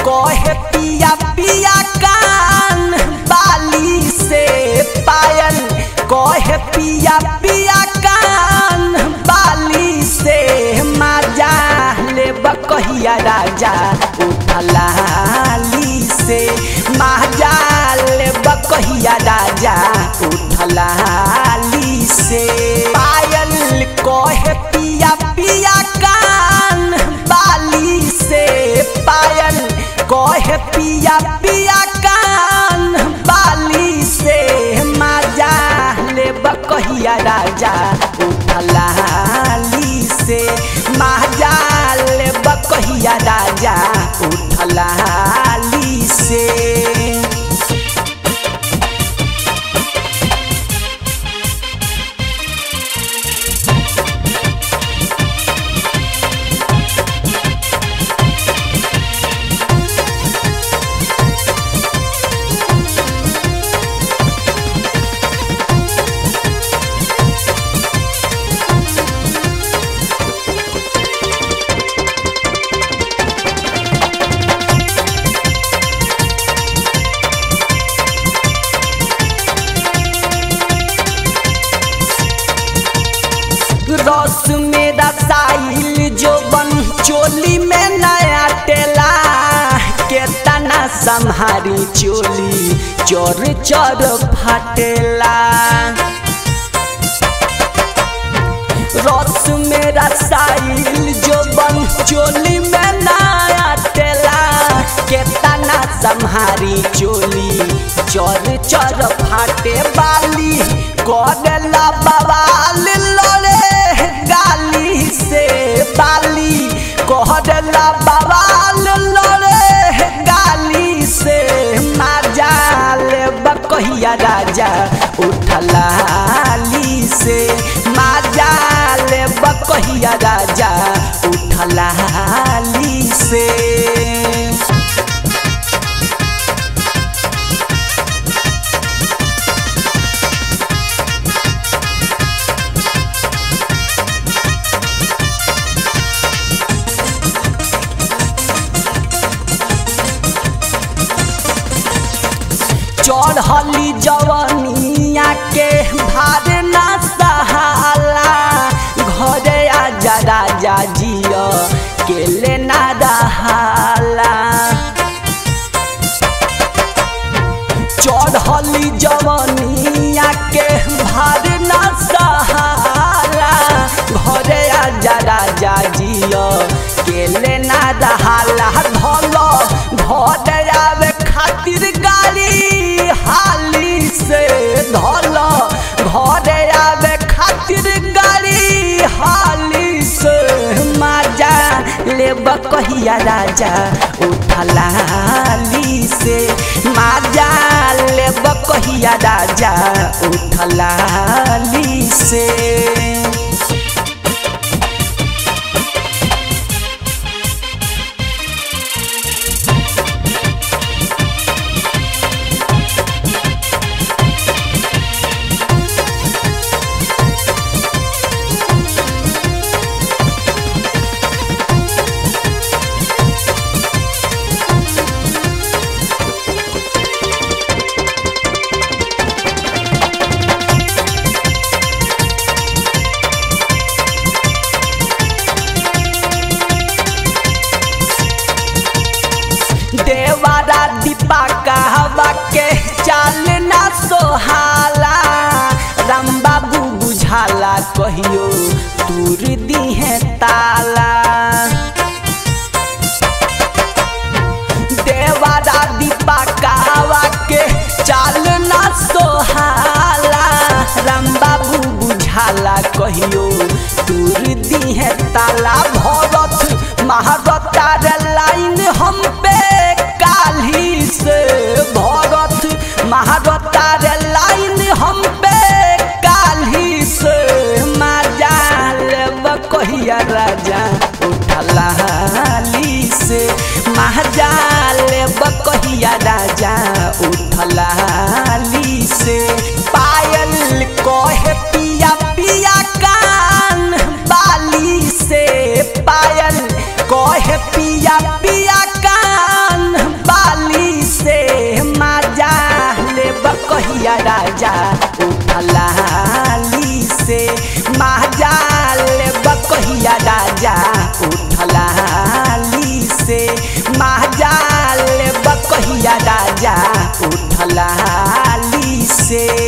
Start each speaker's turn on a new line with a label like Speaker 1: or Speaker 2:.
Speaker 1: कहे पिया पिया कान बाली से पायल कहे पिया पिया कान बाली से माजा ले बकहिया राजा उठलाली से माजा ले बकहिया राजा उठलाली से पायल कहे पिया पिया कान बाली से पायल कहे पिया पिया कान बाली से माजा ले बकहिया राजा उठलाली से माजा ले बकहिया राजा उठलाली से रस में रसाइल जो बन चोली में नया टेला के तना संहारी चोली चोर चोर फटेला रस में रसाइल जो बन चोली में नया टेला के तना संहारी चोली चोर चोर फाटे बाली करेला बवाल लड़े गाली से बाली कहला बवाल लड़े गाली से माजाल बकहिया राजा उठलाली से माजाल बकहिया राजा उठलाली से चढ़ली जवनिया के भार ना सहाला घरे आजा राजा जिया के लेना रहाला चढ़ली जवनिया के भार ना सहाला घरे आजा राजा जिया के लेना रहाला धल घर आवे खातिर गाड़ी हाली से धल घर आवे खातिर गाड़ी हाली से माजा ले बकहिया राजा उठलाली से माजा ले बकहिया राजा उठलाली से देवारा दीपा कहवा के चाल ना सोहाला राम बाबू बुझाला कहियो दूर दीहे ताला देवारा दीपा कहवा के चाल ना सोहाला राम बाबू बुझाला कहियो दूर दीहे ताला भरत महारता लाइन हम पे काली से भरत महारता लाइन हम पे काली से माजाल कहिया राजा उठलाली से महाजाल बकहिया राजा उठलाली से पायल कहे पिया पिया कान बाली से पायल कहे पिया पिया कान राजा उठलाली से महाजाल बकहिया राजा उठलाली से महाजाल बकहिया राजा उठलाली से